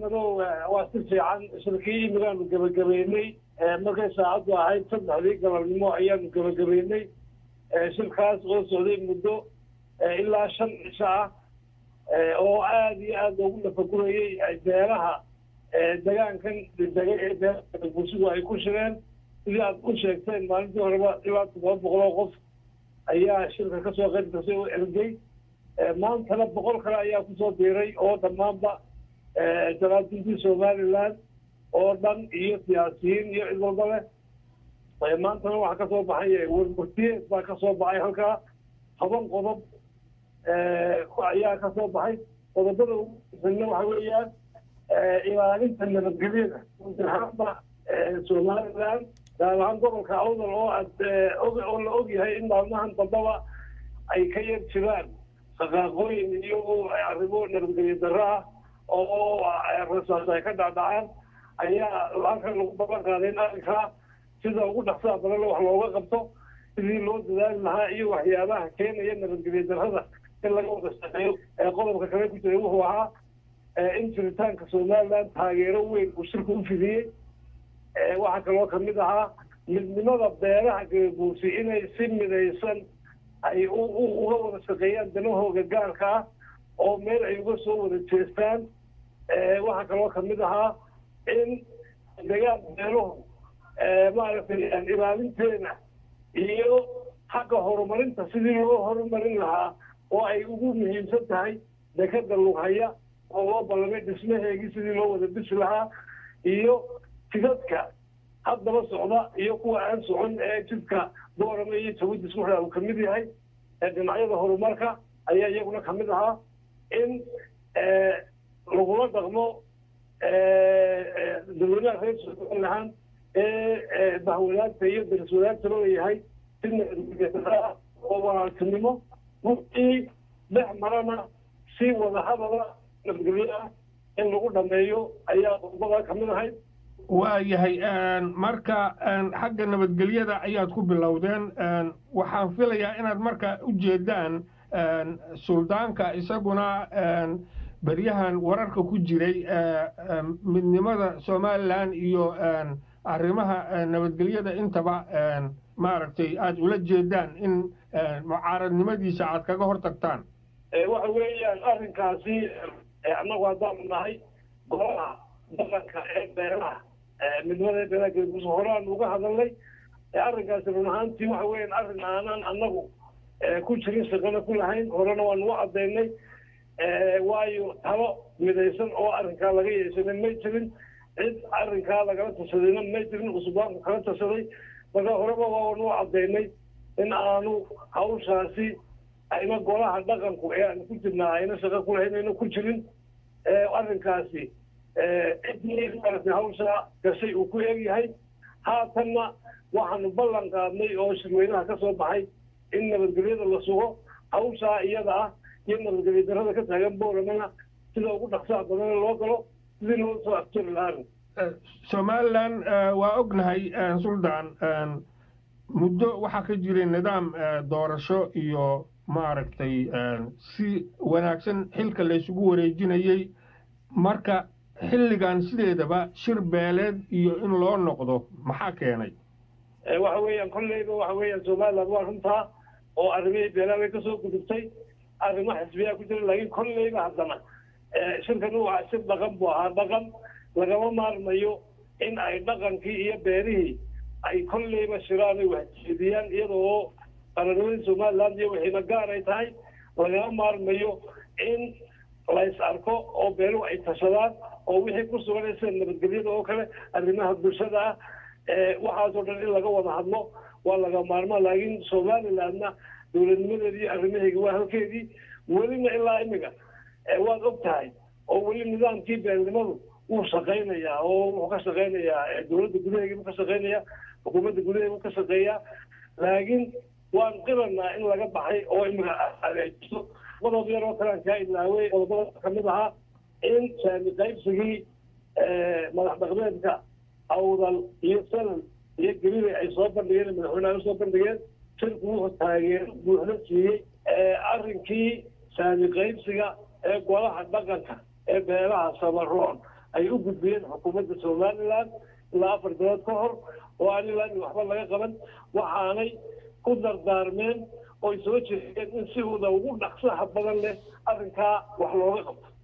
maxamedow waa si fiican shirkii imigaanu gebagabeynay markay saacaddu ahayd saddexdii galabnimo ayaanu gebagabeynay shirkaas oo socday muddo ilaa shan cisho ah oo aada iyo aada loogu nafagurayey beelaha degaankan dega ee beelaha bulshadu ay ku shireen sidii aad u sheegteen maalintii horeba ilaa todoba boqol oo qof ayaa shirka kasoo qayb gasay oo ergey maantana boqol kale ayaa kusoo biiray oo dhammaanba jaraadintii somaliland oo dhan iyo siyaasiyiin iyo cid walba leh maantana waxaa kasoo baxay warmurtiyeed baa kasoo baxay halkaa toban qodob ayaa kasoo baxay qodobada ugu muhiimna waxa weeyaan ilaalinta nabadgelyada ahaanba somaliland gaar ahaan gobolka awdal oo aad oo la ogyahay in maalmahan dambaba ay ka yar jiraan saqaaqooyin iyo arrimo nabadgelyo darro ah oo rasaas ay ka dhacdhacaan ayaa halkan lagu ballan qaaday in arrinkaa sida ugu dhaqsaha badanle wax looga qabto sidii loo dadaali lahaa iyo waxyaabaha keenaya nabadgelyo darrada in laga wada shaqeeyo qodobka kale ku jiray wuxuu ahaa in jiritaanka somaliland taageero weyn uu shirka u fidiyey waxaa kaloo kamid ahaa midnimada beeraha galaguursi inay si midaysan ay uga wada shaqeeyaan danahooga gaarka ah oo meel ay uga soo wada jeestaan waxaa kaloo kamid ahaa in degaan beeluhu maaragtay ilaalinteena iyo xagga horumarinta sidii loo horumarin lahaa oo ay ugu muhiimsan tahay dekada lughaya oo loo ballamay dhismaheegii sidii loo wada dhisi lahaa iyo jidadka haddaba socda iyo kuwa aan socon ee jidka boorame iyo jawadis wuxuu uu kamid yahay dhinacyada horumarka ayaa iyaguna kamid ahaa in lagula dhaqmo dadweynaha reer somaliland ee bahwadaagta iyo daris wadaagta loo yahay si nabadgelya oo walaaltinimo wixii dhex marana si wadahadala nabadgelyo ah in lagu dhameeyo ayaa qodobada kamid ahayd waayahay marka xagga nabadgelyada ayaad ku bilowdeen waxaan filayaa inaad marka u jeedaan suldaanka isaguna beryahan wararka ku jiray midnimada somalilan iyo arrimaha nabadgelyada intaba maaragtay aada ula jeedaan in mucaaradnimadiisa aad kaga hor tagtaan waxa weeyaan arrinkaasi annagu haddaanu nahay golaha dhaqanka ee beelaha midnimada ee beelaha galguus horaan uga hadalnay arrinkaasi run ahaantii waxa weeyaan arrin aanan annagu ku jirin shaqana ku lahayn horena waanu u caddaynay waayo talo midaysan oo arrinkaa laga yeeshanay may jirin cid arrinkaa lagala tashadayna may jirin cusbaanku kala tashaday marka horeba waanu u caddaynay in aanu hawshaasi ayna golaha dhaqanku ee aanu ku jirnaa ayna shaqo ku lahayn ayna ku jirin arrinkaasi ciddii maaragtay hawsha gashay uu ku egyahay haatanna waxaanu ballan qaadnay oo shirweynaha ka soo baxay in nabadgelyada la sugo hawshaa iyada ah iyo nabadgelyo darrada ka taagan booramana sida ugu dhaqsaha badana loo galo sidii loo soo aftiri lahaana somalilan waa ognahay suldaan muddo waxaa ka jiray nidaam doorasho iyo maaragtay si wanaagsan xilka laysugu wareejinayey marka xilligan sideedaba shir beeleed iyo in loo noqdo maxaa keenay waxa weeyaan kolleyba waxa weeyaan somaliland waa runtaa oo arrimihii beelaha way kasoo gudubtay arrimo xisbiyaa ku jira laakiin kolleyba haddana shirkan uu ahaa shir dhaqan buu ahaa dhaqan lagama maarmayo in ay dhaqankii iyo beerihii ay kolleyba shiraan ay waxjeediyaan iyada oo qaranimadii somaliland iyo wixiina gaar ay tahay lagama maarmayo in lays arko oo beeluhu ay tashadaan oo wixii ku sugan sida nabadgelyada oo kale arrimaha bulshada ah waxaasoo dhan in laga wada hadlo waa laga maarmaa laakiin somalilandna dowladnimadeedi iyo arrimaheegi waa halkeedii welina ilaa imiga waad og tahay oo weli nidaamkii beelnimadu wuu shaqaynayaa oo wuxuu ka shaqaynayaa dowladda gudaheegi buu ka shaqaynayaa xukuumadda gudaheegi buu ka shaqeeyaa laakiin waan qiranaa in laga baxay oo imiga adeejiso qodob yar oo kalean kaa ilaaway qodobada kamid ahaa in saami qaybsigii madax dhaqmeedka awdal iyo sanad iyo gelile ay soo bandhigeen madaxweyneha usoo bandhigeen shirku wuxuu taageero buuxda siiyey arrinkii saami qaybsiga ee golaha dhaqanka ee beelaha samaroon ay u gudbiyeen xukuumadda somaliland ilaa afar bilood ka hor oo aan ilaa waxba laga qaban waxaanay ku dardaarmeen oy soo jeedeen in si wada ugu dhaqsaha badan leh arrinkaa wax looga qabto